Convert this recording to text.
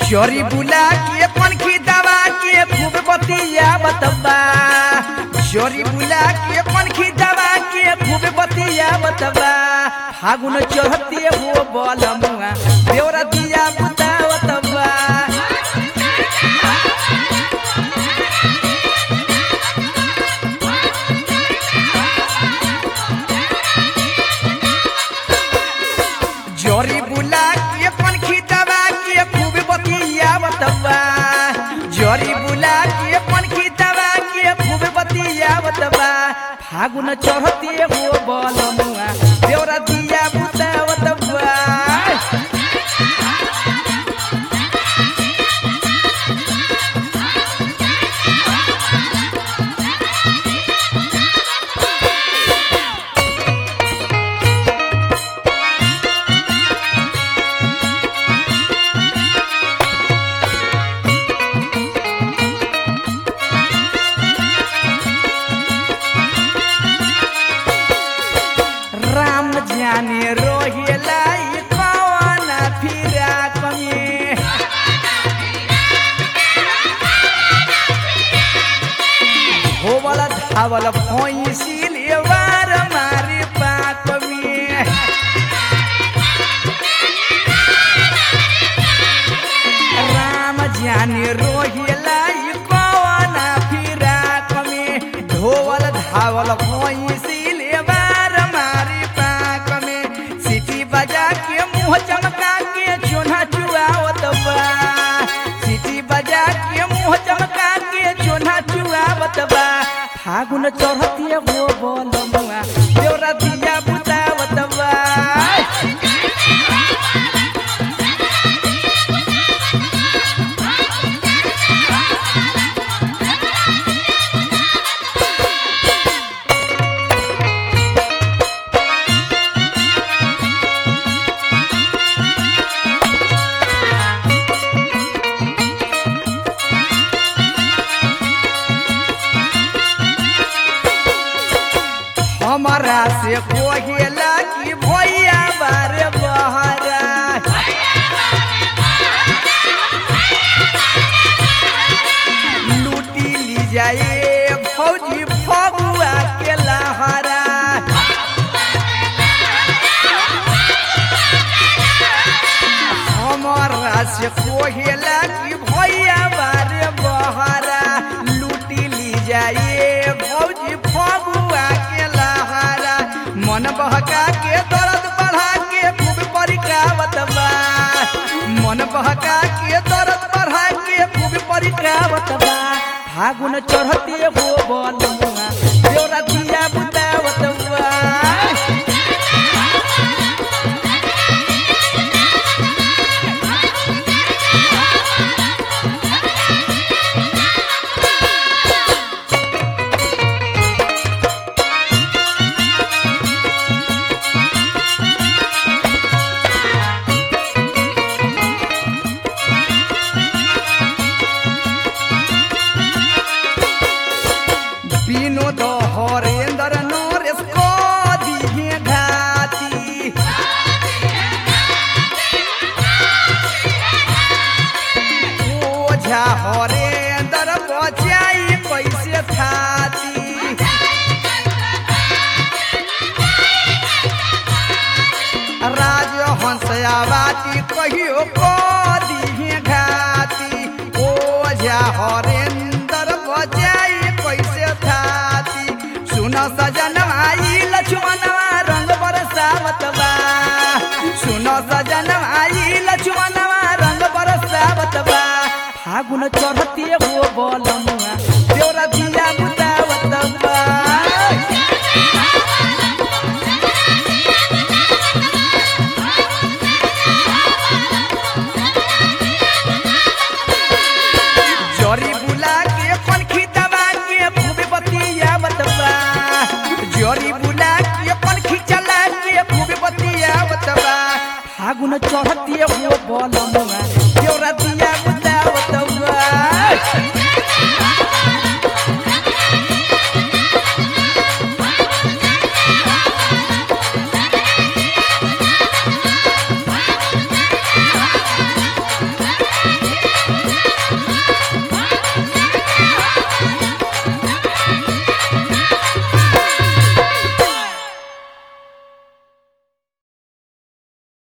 चोरी बुला के पनखी दवा के खूब बतिया बतबा चोरी बुला के पनखी दवा के खूब बतिया बतबा फागुन चढ़ते हो बलमुआ देवरा दिया बुता बतबा जोरी बुला के पनखी दवा के खूब बतिया बतबा जोरी बुला के पनखी दवा के खूब बतिया बतबा फागुन चढ़ते हो बलमुआ देवरा दिया बुता बतबा राम जाने रोहिला ई कौन फिरा कमे होवल धावल भैंसिल एवार मारे पाक में राम जाने रोहिला ई कौन फिरा कमे ढोवल धावल भैंसिल एवार मारे पाक में सिटी बजा के मुंह चमका के चोना चुआवत बा सिटी बजा के मुंह चमका के चोना चुआवत बा फागुन चढ़ती हो बोलमुआ देवरा दिया बुतावत बा हमारा से कोहेला की भैया बारे बहरा लूटी ली जाए फौजी फगुआ के लहरा हमारा से कोहेला की भैया बारे बहरा लूटी ली जाए भौजी फगुआ के लहरा मन बहका के दर्द बढ़ा के खूब परिकावत बा मन बहका के दर्द बढ़ा के खूब परिकावत बा फागुन चढ़ते हो बलमुआ देवरा दिया बुतावत बा विनोद हरेंद्र नरेश को दिहे घाती ओझा हरेंद्र बचाई कैसे थाती राजहंस आवाती कहियो को दिहे घाती ओझा हरेंद्र बचाई कैसे थाती सुन सजन आई लक्ष्मणवा रंग बरसावत बा सुन सजन आई लक्ष्मणवा रंग बरसावत बा फागुन चढ़ते हो बलमुआ देवरा दिया बुतावत बा जोरी बुला के पनखी दबा के खूब बतिया बतबा जोरी बुला के पनखी चला के खूब बतिया बतबा फागुन चढ़ती हो बलमुआ जोरा दिया बुता बतबा